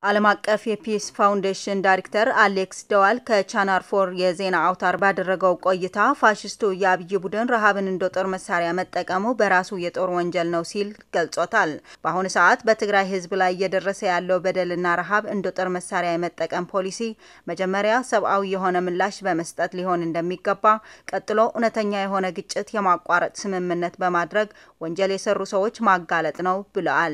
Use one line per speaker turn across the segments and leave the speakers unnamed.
ዓለም አቀፍ የፒስ ፋውንዴሽን ዳይሬክተር አሌክስ ደዋል ከቻናል ፎር የዜና አውታር ባደረገው ቆይታ ፋሽስቱ የአብይ ቡድን ረሃብን እንደ ጦር መሳሪያ መጠቀሙ በራሱ የጦር ወንጀል ነው ሲል ገልጾታል። በአሁኑ ሰዓት በትግራይ ሕዝብ ላይ እየደረሰ ያለው በደልና ረሃብ እንደ ጦር መሳሪያ የመጠቀም ፖሊሲ መጀመሪያ ሰብአዊ የሆነ ምላሽ በመስጠት ሊሆን እንደሚገባ፣ ቀጥሎ እውነተኛ የሆነ ግጭት የማቋረጥ ስምምነት በማድረግ ወንጀል የሰሩ ሰዎች ማጋለጥ ነው ብለዋል።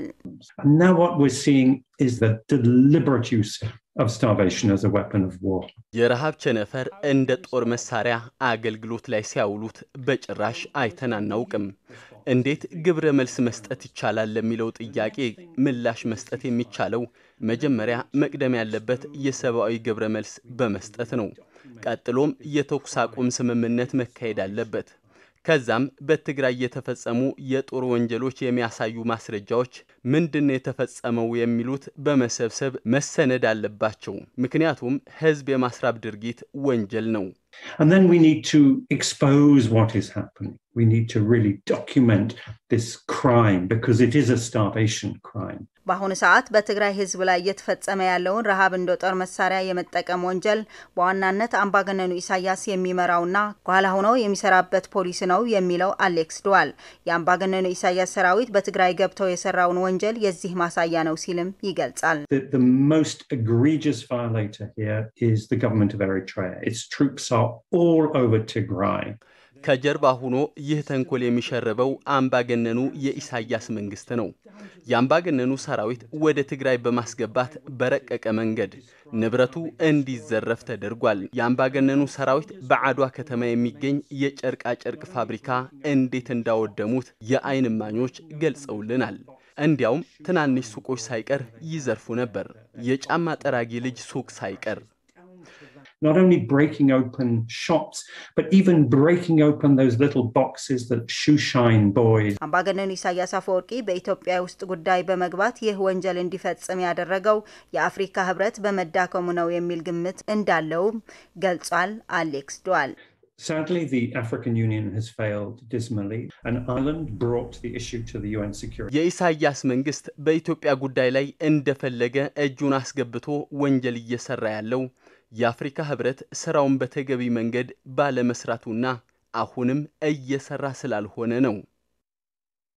is the deliberate use of starvation as a weapon of war.
የረሃብ ቸነፈር እንደ ጦር መሳሪያ አገልግሎት ላይ ሲያውሉት በጭራሽ አይተን አናውቅም። እንዴት ግብረ መልስ መስጠት ይቻላል ለሚለው ጥያቄ ምላሽ መስጠት የሚቻለው መጀመሪያ መቅደም ያለበት የሰብአዊ ግብረ መልስ በመስጠት ነው። ቀጥሎም የተኩስ አቁም ስምምነት መካሄድ አለበት። ከዛም በትግራይ የተፈጸሙ የጦር ወንጀሎች የሚያሳዩ ማስረጃዎች ምንድን የተፈጸመው የሚሉት በመሰብሰብ መሰነድ አለባቸው። ምክንያቱም ሕዝብ የማስራብ ድርጊት ወንጀል ነው።
And then we need to expose what is happening. We need to really document this crime because it is a starvation crime.
በአሁኑ ሰዓት በትግራይ ህዝብ ላይ እየተፈጸመ ያለውን ረሃብ እንደ ጦር መሳሪያ የመጠቀም ወንጀል በዋናነት አምባገነኑ ኢሳያስ የሚመራውና ከኋላ ሆነው የሚሰራበት ፖሊሲ ነው የሚለው አሌክስ ድዋል የአምባገነኑ ኢሳያስ ሰራዊት በትግራይ ገብተው የሰራውን ወንጀል የዚህ ማሳያ ነው ሲልም ይገልጻል።
The, the most egregious violator here is the government of Eritrea. Its troops are all over Tigray.
ከጀርባ ሆኖ ይህ ተንኮል የሚሸርበው አምባገነኑ የኢሳያስ መንግስት ነው። የአምባገነኑ ሰራዊት ወደ ትግራይ በማስገባት በረቀቀ መንገድ ንብረቱ እንዲዘረፍ ተደርጓል። የአምባገነኑ ሰራዊት በአድዋ ከተማ የሚገኝ የጨርቃ ጨርቅ ፋብሪካ እንዴት እንዳወደሙት የአይን እማኞች ገልጸውልናል። እንዲያውም ትናንሽ ሱቆች ሳይቀር ይዘርፉ ነበር። የጫማ ጠራጊ ልጅ ሱቅ ሳይቀር
not only breaking open shops, but even breaking open those little boxes that shoeshine boys.
አምባገነኑ ኢሳያስ አፈወርቂ በኢትዮጵያ ውስጥ ጉዳይ በመግባት ይህ ወንጀል እንዲፈጽም ያደረገው የአፍሪካ ህብረት በመዳከሙ ነው የሚል ግምት እንዳለውም ገልጿል። አሌክስ ዱዋል
Sadly, the African Union has failed dismally, and Ireland brought the issue to the UN Security.
የኢሳያስ መንግስት በኢትዮጵያ ጉዳይ ላይ እንደፈለገ እጁን አስገብቶ ወንጀል እየሰራ ያለው የአፍሪካ ህብረት ስራውን በተገቢ መንገድ ባለመስራቱና አሁንም እየሰራ ስላልሆነ ነው።